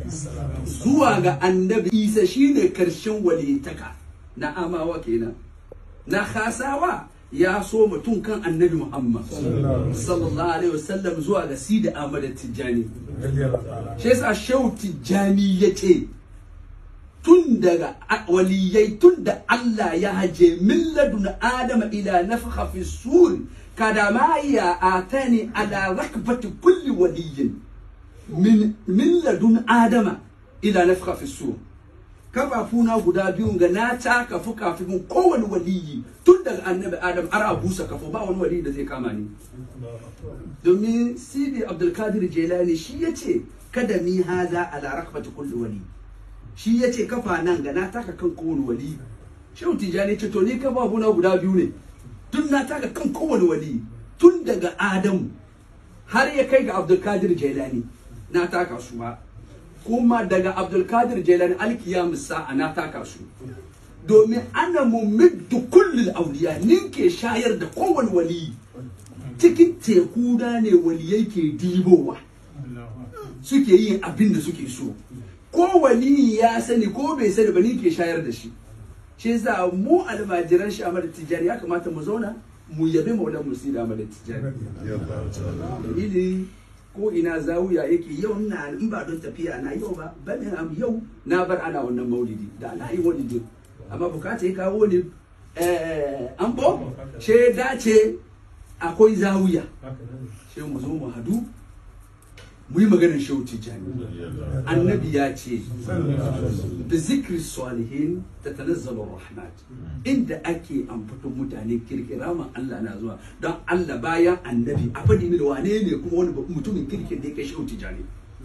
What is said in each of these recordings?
zuwa ga annabi isa shine karshen walitaka na amawa kenan na khasawa ya so mutum kan annabi muhammad sallallahu alaihi wasallam zuwa ga sida ahmad tijjani shi yasa shehu tijjani ya ce tun daga waliyai tun da Allah ya haje min ladun adama ila nafakha fi sur kada ma ya atani ala rakbati kulli waliyin min min ladun adama ila nafakha fi sur kafafuna guda biyun ga na taka fukafin kowane waliyi tun daga annabi adam har a busa kafo ba wani waliyi da zai kama ni domin sidi abdulkadir jelani shi ya ce kada mi haza ala rakbati kulli wali shi ya ce kafa nan ga na taka kan kowane wali shehu tijjani ce to ni kafafuna guda biyu ne tun na taka kan kowane wali tun daga adamu har ya kai ga abdulkadir jelani na taka su ba kuma daga abdulkadir jelani alkiyam sa'a na taka su domin ana mumiddu kullul auliya ninke shayar da kowane wali cikin teku da ne waliyai ke dibowa suke yin abin da suke so ko wali ya sani ko bai sani ba ninke shayar da shi shi yasa mu almajiran shi Ahmad Tijjani ya kamata mu zauna mu yabi maulan musida Ahmad Tijjani dalili ko ina zawiya yake yau na in ba don tafiya na yau ba bane am yau na bar ana wannan maulidi da na yi maulidi amma bukata ya kawo ni eh an bo she dace akwai zawiya she mu zo mu hadu mu yi maganar shehu tijani annabi ya ce da zikri salihin ta tanazzalu rahmat inda ake ambaton mutane kirkira ma Allah na zuwa don Allah bayan annabi a faɗi mini wane ne kuma wani mutumin kirkin da ya kai shehu tijani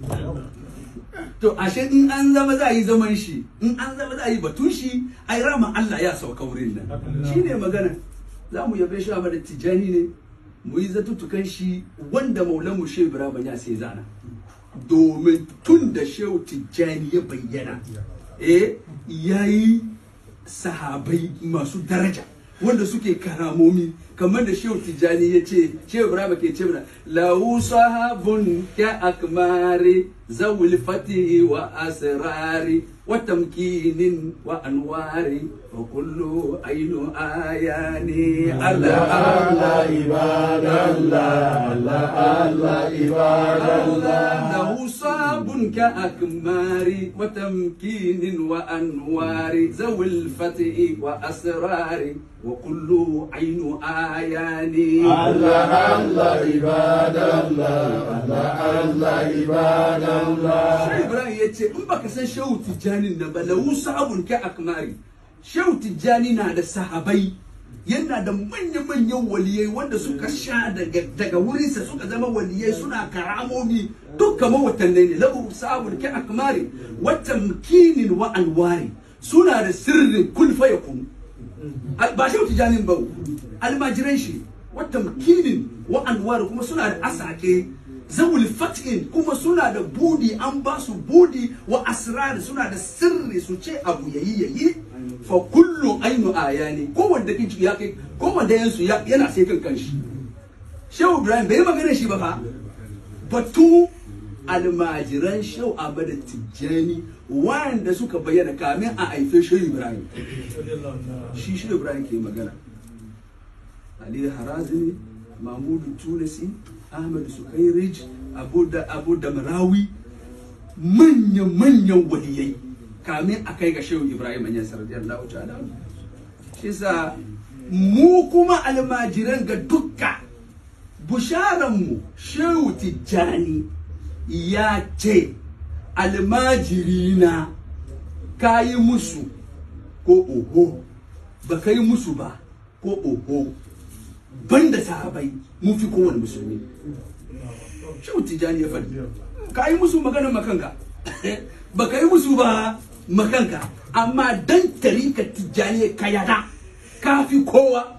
to ashe in an zama za a yi zaman shi in an zama za a yi batun shi ai rama Allah ya sauka wurin nan shine magana za mu yabe shi a tijani ne mu yi zatutukan shi wanda maulanmu shehu ibrahim ya sai zana domin tun da shehu tijjani ya bayyana eh yayi sahabai masu daraja wanda suke karamomi kamar da shehu tijjani ya ce shehu ibrahim ke ce mana lahu sahabun ka akmari zawil fatihi wa asrari wa tamkinin wa anwari wa kullu ainu ayani Allah Allah ibadallah Allah Allah ibadallah lahu sahabun ka akmari wa tamkinin wa anwari zawil fatihi wa asrari wa kullu ainu ayani Allah Allah ibadallah Allah Allah ibadallah Shehu Ibrahim ya ce in baka san Shehu Tijjani na ba lahu sahabun ka akmari Shehu Tijjani na da sahabai yana da manya-manyan waliyai wanda suka sha daga daga wurinsa suka zama waliyai suna karamomi duk kamar watannai ne lahu sahabun ka akmari wa tamkinin wa anwari suna da sirrin kun fa yakun ba Shehu Tijjani ba almajiran shi wa tamkinin wa anwari kuma suna da asake zawul fat'in kuma suna da budi an ba su budi wa asrar suna da sirri su ce abu yayi yayi fa kullu ainu ayani ko wanda kin ya kai ko wanda yansu yana sai kan kanshi Shehu Ibrahim bai magana shi ba fa batu almajiran Shehu Ahmad Tijjani wanda suka bayyana kamin a haife Shehu Ibrahim shi Shehu Ibrahim ke magana Ali Harazimi Mahmudu Tunisi Ahmad Sukairij Abu da Abu da Marawi manyan manyan waliyai kamin a kai ga Shehu Ibrahim Anyas radiyallahu ta'ala shi sa mu kuma almajiran ga dukka busharan mu Shehu Tijjani ya ce almajirina kayi musu ko oho ba kai musu ba ko oho banda sahabai mun fi kowane musulmi shehu tijani ya faɗi ka yi musu magana makanka ba ka yi musu ba makanka amma dan tarika tijani ka yada ka fi kowa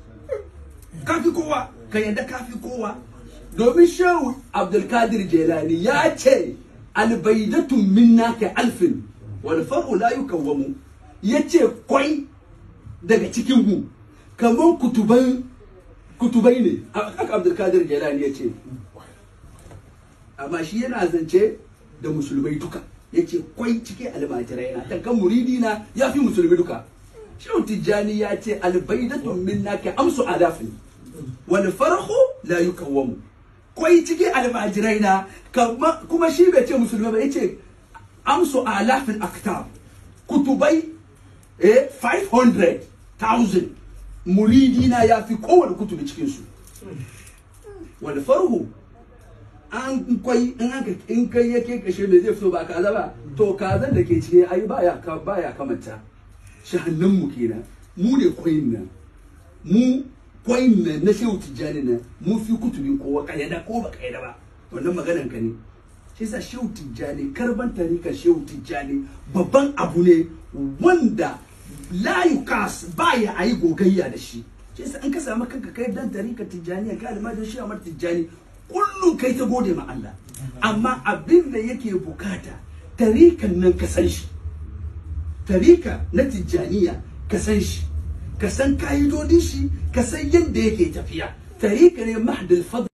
ka fi kowa ka yada ka fi kowa domin shehu abdulkadir jelani ya ce albaidatun minna ka alfin wal far'u la yukawwamu yace kwai daga cikin mu kamar kutuban kutubai ne haka abdulkadir jelani ya ce amma shi yana zance da musulmai duka yace kwai cike almajirai na dan kan muridi na ya fi musulmi duka shehu tijjani ya ce albaidatu minna ka amsu alafin wal farhu la yukawwamu kwai cike almajirai na kama- kuma shi bai ce musulmi ba yace amsu alafin aktab kutubai eh 500,000 muridi na ya fi kowane kutubi cikin su wal farhu an kwai in aka in kai yake kashe me zai fito ba kaza ba to kazan da ke cike ai baya ka baya kamanta shahannan mu kenan mu ne kwain nan mu kwain nan na shehu tijjani nan mu fi kutubi kowa kayyada ko ba kayyada ba wannan maganan ka ne shi yasa shehu tijjani karban tarikar shehu tijjani babban abu ne wanda la yukas baya ayi gogayya da shi shi yasa in ka samu kanka kai dan tarikar tijjani ka almajin shi amar tijjani kullum kai ta gode ma Allah amma abin da yake bukata tarikan nan ka san shi tarika na tijjaniya ka san shi ka san ka'idodin shi ka san yadda yake tafiya tarika ne mahdal fadl